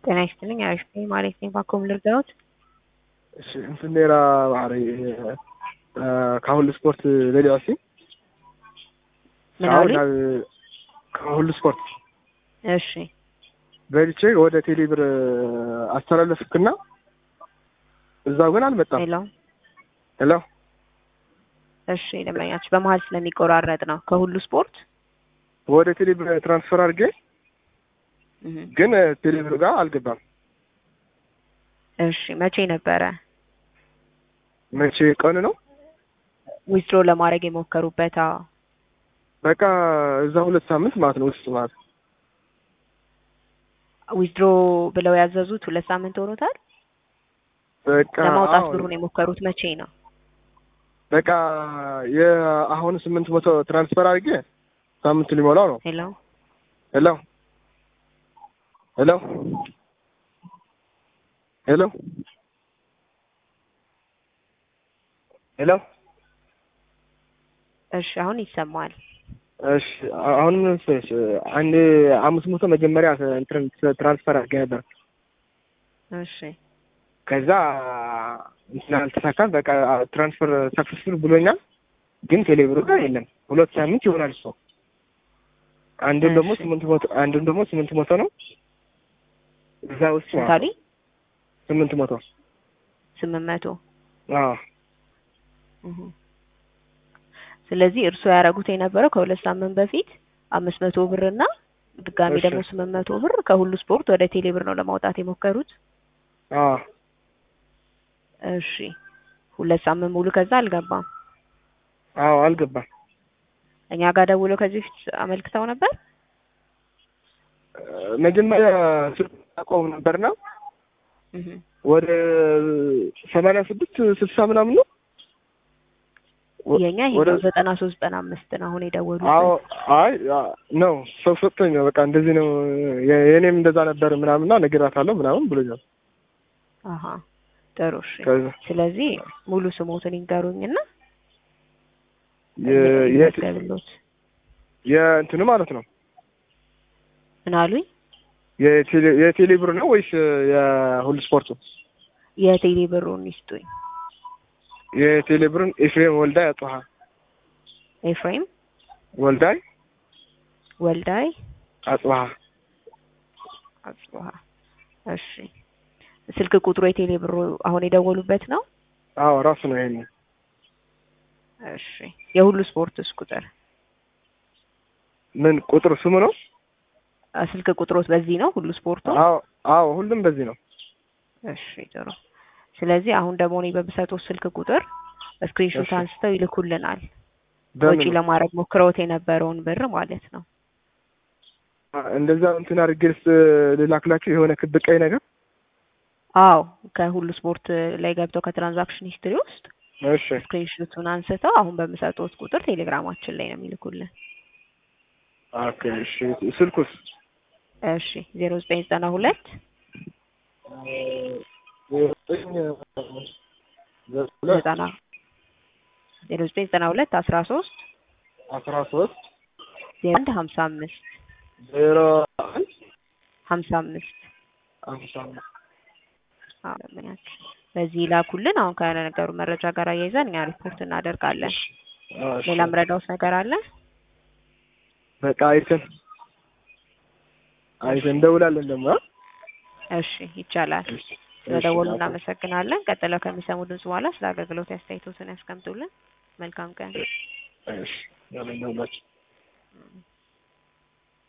ጤና ይስጥልኝ አሪፍ ነኝ ማለት ነኝ ባኮም ልርዳዎት እሺ እንትን ኔራ ባህሪ ከሁሉ ስፖርት ሌሊዋሲ ምን አሉኝ? ከሁሉ ስፖርት እሺ በልቼ ወደ ቴሌብር አስተላለፍክና እዛው ግን አልመጣም። ሄሎ ሄሎ እሺ ደንበኛችሁ በመሀል ስለሚቆራረጥ ነው ከሁሉ ስፖርት ወደ ቴሌብር ትራንስፈር አድርጌ እህ ግን ቴሌብር ጋር አልገባም። እሺ መቼ ነበረ መቼ ቀን ነው? ዊዝድሮ ለማድረግ የሞከሩበት? አዎ በቃ እዛ ሁለት ሳምንት ማለት ነው ውስጥ ማለት ነው። ዊዝድሮ ብለው ያዘዙት ሁለት ሳምንት ሆኖታል። በቃ ለማውጣት አዎ፣ ብሩን የሞከሩት መቼ ነው? በቃ የአሁን ስምንት መቶ ትራንስፈር አድርጌ ሳምንት ሊሞላው ነው። ሄሎ ሄሎ ሄሎ ሄሎ ሄሎ እሺ አሁን ይሰማል። እሺ አሁን ምን መሰለሽ አንድ አምስት መቶ መጀመሪያ እንትን ትራንስፈር አድርጌ ነበር። እሺ ከዛ እንትን አልተሳካም። በቃ ትራንስፈር ሰክሰስፉል ብሎኛል፣ ግን ቴሌብሩ ጋር የለም። ሁለት ሳምንት ይሆናል እሱ። አንዱን ደግሞ እሺ። ስምንት መቶ አንዱን ደግሞ ስምንት መቶ ነው እዛ ውስጥ ማለት ነው። ታዲ ስምንት መቶ ስምንት መቶ አዎ እህ ስለዚህ እርስዎ ያደረጉት የነበረው ከሁለት ሳምንት በፊት አምስት መቶ ብር እና ድጋሚ እሺ። ደግሞ ስምንት መቶ ብር ከሁሉ ስፖርት ወደ ቴሌ ብር ነው ለማውጣት የሞከሩት። አዎ እሺ ሁለት ሳምንት ሙሉ ከዛ አልገባም። አዎ አልገባም። እኛ ጋር ደውለው ከዚህ በፊት አመልክተው ነበር። መጀመሪያ ስልክ አቆም ነበርና እህ ወደ ሰማንያ ስድስት ስልሳ ምናምን ነው ወ- የኛ ይሄ ወደ ነው ዘጠና ሶስት ዘጠና አምስት ነው አሁን የደወሉት። አዎ አይ አ- ነው ሰው ሰጥቶኝ ነው። በቃ እንደዚህ ነው የ- የኔም እንደዛ ነበር ምናምንና ነግራታለሁ ምናምን ብሎኛል። አሀ ጥሩ እሺ። ከዛ ስለዚህ ሙሉ ስሞትን ይንገሩኝና የ- የ- ይመዝገብሎት። የእንትኑ ማለት ነው ምን አሉኝ? የቴሌ የቴሌ ብር ነው ወይስ የሁሉ ስፖርቱ? የቴሌ ብሩን ይስጡኝ። የቴሌ ብርን ኤፍሬም ወልዳይ አጽሃ ኤፍሬም ወልዳይ ወልዳይ አጽሃ አጽብሃ። እሺ ስልክ ቁጥሩ የቴሌ ብሩ አሁን የደወሉበት ነው? አዎ ራሱ ነው ይሄን እሺ የሁሉ ስፖርትስ ቁጥር ምን ቁጥር ስሙ ነው? አ፣ ስልክ ቁጥሮት በዚህ ነው ሁሉ ስፖርቱ? አዎ አዎ ሁሉም በዚህ ነው። እሺ ጥሩ። ስለዚህ አሁን ደግሞ እኔ በምሰጠው ስልክ ቁጥር ስክሪንሾት እሺ። አንስተው ይልኩልናል። በምን ወጪ ለማድረግ ሞክረውት የነበረውን ብር ማለት ነው። እንደዛ እንትን አድርጌስ ልላክላችሁ የሆነ ክብ ቀይ ነገር አዎ ከሁሉ ስፖርት ላይ ገብተው ከትራንዛክሽን ሂስትሪ ውስጥ እሺ ስክሪንሾቱን አንስተው አሁን በምሰጠውት ቁጥር ቴሌግራማችን ላይ ነው የሚልኩልን። ኦኬ እሺ ስልኩስ እሺ ዜሮ ዘጠኝ ዘጠና ሁለት ዘጠና ዜሮ ዘጠኝ ዘጠና ሁለት አስራ ሶስት አስራ ሶስት ዜሮ አንድ ሀምሳ አምስት ዜሮ አንድ ሀምሳ አምስት አምሳ አምስት አዎ ደንበኛችን በዚህ ይላኩልን። አሁን ከነገሩ መረጃ ጋር አያይዘን እኛ ሪፖርት እናደርጋለን። እሺ። ሌላ ምረዳውስ ነገር አለ? በቃ አይተን አይተን እንደውላለን ደግሞ አ? እሺ ይቻላል። እሺ። ስለደወሉ እሺ። እናመሰግናለን። ቀጥለው ከሚሰሙ ድምጽ በኋላ ስለ አገልግሎት አስተያየቶትን ያስቀምጡልን። መልካም ቀን። እሺ ያለን ደውላችሁ